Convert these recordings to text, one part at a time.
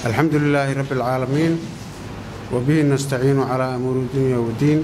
alxamdu lilaahi rabbi alcaalamiin wabihi nastaciinu calaa amuuri dunya wadiin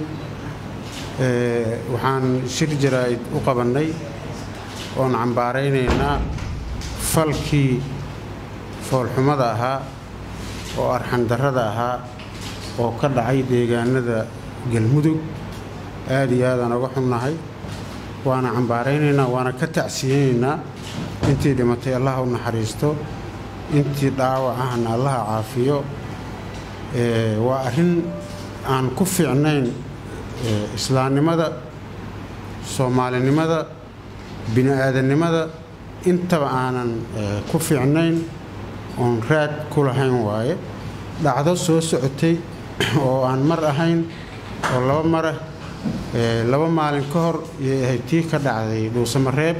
waxaan shir jaraa'id u qabannay oon cambaaraynaynaa falkii foolxumada ahaa oo arxandarrada ahaa oo ka dhacay deegaanada galmudug aad iyo aadaan uga xunnahay waana cambaaraynaynaa waana ka tacsiyeynaynaa intii dhimatay allaha u naxariisto intii dhaawac ahna allaha caafiyo waa arrin aan ku fiicnayn islaamnimada soomaalinimada bini-aadannimada intaba aanan ku fiicnayn oon raad ku lahayn waaye dhacdo soo socotay oo aan mar ahayn oo laba marah laba maalin ka hor yay ahayd tii ka dhacday dhuusamareeb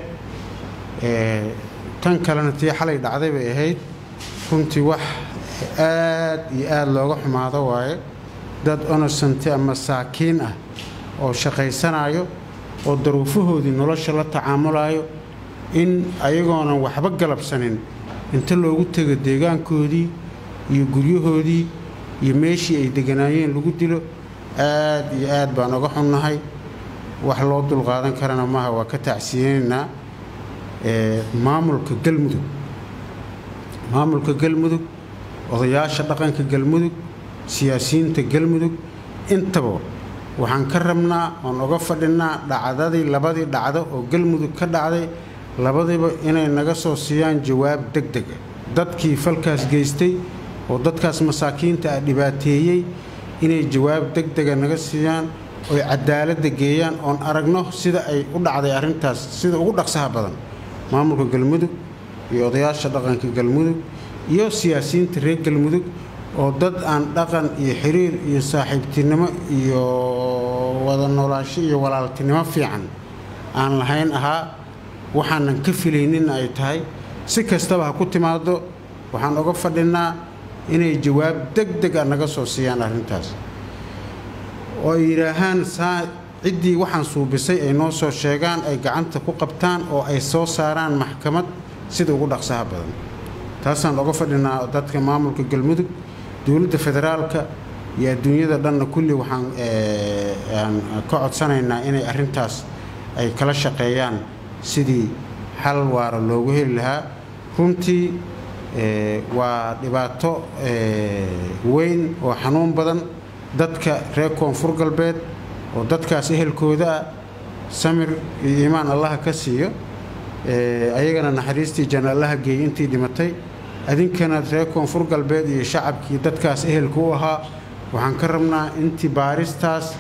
tan kalena tii xalay dhacday bay ahayd runtii wax aad iyo aad looga xumaado waaye dad onosanti ama saakiin ah oo shaqaysanayo oo daruufahoodii nolosha la tacaamulayo in ayagoonan waxba galabsanin inta loogu tego deegaankoodii iyo guryahoodii iyo meeshii ay deganaayeen lagu dilo aad iyo aad baan uga xunnahay wax loo dulqaadan karana maaha waa ka tacsiyeynaynaa maamulka galmudug maamulka galmudug odayaasha dhaqanka galmudug siyaasiyiinta galmudug intaba waxaan ka rabnaa oon uga fadhinnaa dhacdadii labadii dhacdo oo galmudug ka dhacday labadiiba inay naga soo siiyaan jawaab deg dega dadkii falkaas geystay oo dadkaas masaakiinta ah dhibaateeyey inay jawaab deg dega naga siiyaan oy cadaaladda geeyaan oon aragno sida ay u dhacday arrintaas sida ugu dhaqsaha badan maamulka galmudug iyo odayaasha dhaqanka galmudug iyo siyaasiyiinta reer galmudug oo dad aan dhaqan iyo xiriir iyo saaxiibtinimo iyo wada noolaasho iyo walaaltinimo fiican aan lahayn ahaa waxaanan ka filayninna ay tahay si kastaba ha ku timaado waxaan uga fadhinnaa inay jawaab deg deg a naga soo siiyaan arrintaas oo ay yidhaahaan saa ciddii waxaan suubisay ay noo soo sheegaan ay gacanta ku qabtaan oo ay soo saaraan maxkamad sida ugu dhaqsaha badan taasaan uga fadhinaa dadka maamulka galmudug dowladda federaalka iyo adduunyada dhanna kulli waxaan ka codsanaynaa inay arrintaas ay kala shaqeeyaan sidii xal waara loogu heli lahaa runtii waa dhibaato weyn oo xanuun badan dadka reer koonfur galbeed oo dadkaas ehelkooda ah samir iyo iimaan allaha ka siiyo ayagana naxariistii janna allaha geeyey intii dhimatay adinkana reer koonfur galbeed iyo shacabkii dadkaas ehelka u ahaa waxaan ka rabnaa intii baaristaas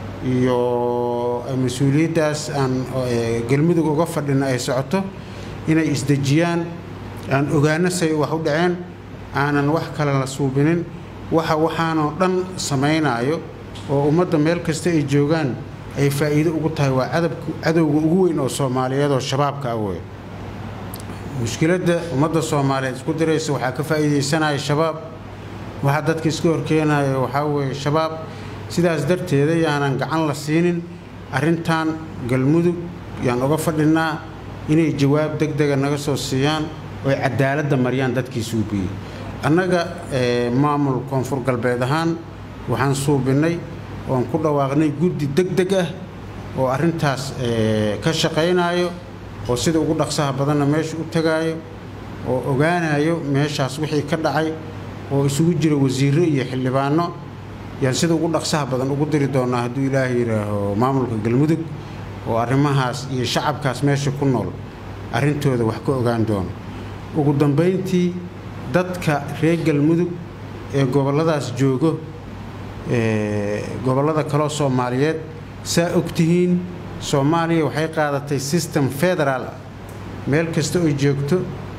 iyo mas-uuliyaddaas aan galmudug uga fadhina ay socoto inay isdejiyaan aan ogaano say wax u dhaceen aanan wax kale la suubinin waxa waxaanoo dhan samaynaayo oo ummadda meel kasta ay joogaan ay faa'iido ugu tahay waa cadowga ugu weyn oo soomaaliyeed oo shabaabka ah wey mushkiladda ummadda soomaaliyeed isku diraysa waxaa ka faa'iidaysanaya shabaab waxaa dadka iska horkeenaya waxaa weeye shabaab sidaas darteeda yaanan gacan la siinin arrintan galmudug yaan uga fadhinnaa inay jawaab deg dega naga soo siiyaan oy cadaaladda mariyaan dadkii suubiyey annaga maamul koonfur galbeed ahaan waxaan suubinnay oon ku dhawaaqnay guddi deg deg ah oo arrintaas ka shaqaynaayo oo sida ugu dhaqsaha badanna meesha u tagaayo oo ogaanayo meeshaas wixii ka dhacay oo isugu jira wasiirro iyo xildhibaanno yaan sida ugu dhaqsaha badan ugu diri doonnaa hadduu ilaahay yidhaaho maamulka galmudug oo arrimahaas iyo shacabkaas meesha ku nool arrintooda wax ka ogaan doono ugu dambayntii dadka reer galmudug ee gobolladaas joogo gobollada kaloo soomaaliyeed saa ogtihiin soomaaliya waxay qaadatay system federaal ah meel kasta oy joogto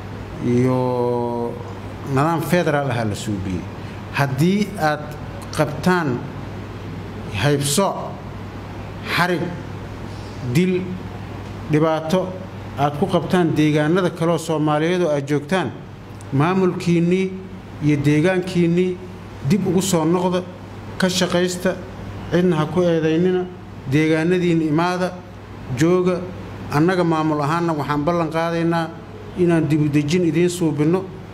iyo nidaam federaal ahaa la suubiyey haddii aad qabtaan haybsooc xarig dil dhibaato aad ku qabtaan deegaanada kaleoo soomaaliyeedoo aad joogtaan maamulkiinnii iyo deegaankiinnii dib ugu soo noqda ka shaqaysta cidna ha ku eedaynina deegaanadiinna imaada jooga annaga maamul ahaanna waxaan ballan qaadaynaa inaan dibudejin idiin suubinno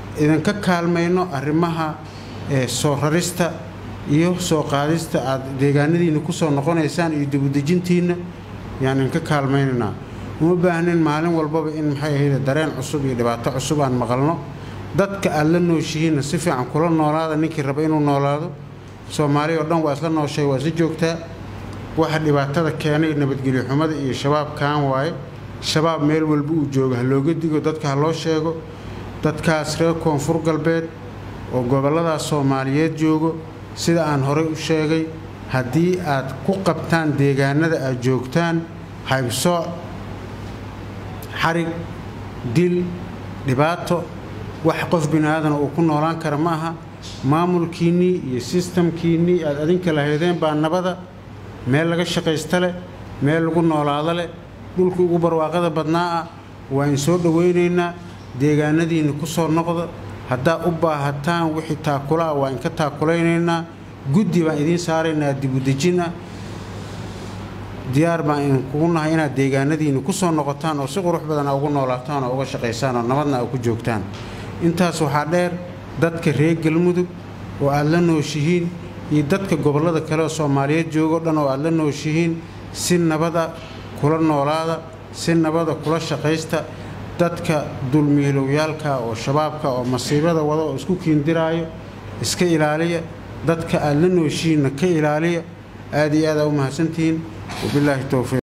idinka kaalmayno arrimaha soo rarista iyo soo qaadista aad deegaanadiinna ku soo noqonaysaan iyo dibudejintiinna yaan idinka kaalmaynaynaa uma baahnin maalin walbaba in maxay ahayd dareen cusub iyo dhibaato cusub aan maqalno dadka aad la nooshihiinna si fiican kula noolaada ninkii raba inuu noolaado soomaali oo dhan waa isla nooshay waa isla joogtaa waxa dhibaatada keenay nabadgelyo xumada iyo shabaab kaan waaye shabaab meel walba uu joogo ha looga digo dadka ha loo sheego dadkaas reer koonfur galbeed oo gobolladaas soomaaliyeed joogo sida aan horey u sheegay haddii aad ku qabtaan deegaanada aad joogtaan haybsooc xarig dil dhibaato wax qof bini aadan uu ku noolaan kara ma aha maamulkiinnii iyo sistamkiinnii aad adinka lahaydeen baa nabada meel laga shaqaysta leh meel lagu noolaado leh dhulka ugu barwaaqada badnaa ah waa in soo dhowaynaynaa deegaanadiinna ku soo noqda haddaad u baahataan wixii taakula ah waa inka taakulaynaynaa guddi baan idiin saaraynaa dibudejin ah diyaar baan idinkugu nahay inaad deegaanadiinna ku soo noqotaan oo si qurux badan a ugu noolaataan oo uga shaqaysaan oo nabadna a ku joogtaan intaas waxaa dheer dadka reer galmudug oo aad la nooshihiin iyo dadka gobollada kale oo soomaaliyeed joogoo dhan oo aad la nooshihiin si nabada kula noolaada si nabada kula shaqaysta dadka dulmiilowyaalka oo shabaabka oo masiibada wada oo isku kiindiraayo iska ilaaliya dadka aad la nooshihiinna ka ilaaliya aad iyo aad aa u mahadsantihiin wabilaahi towfiiq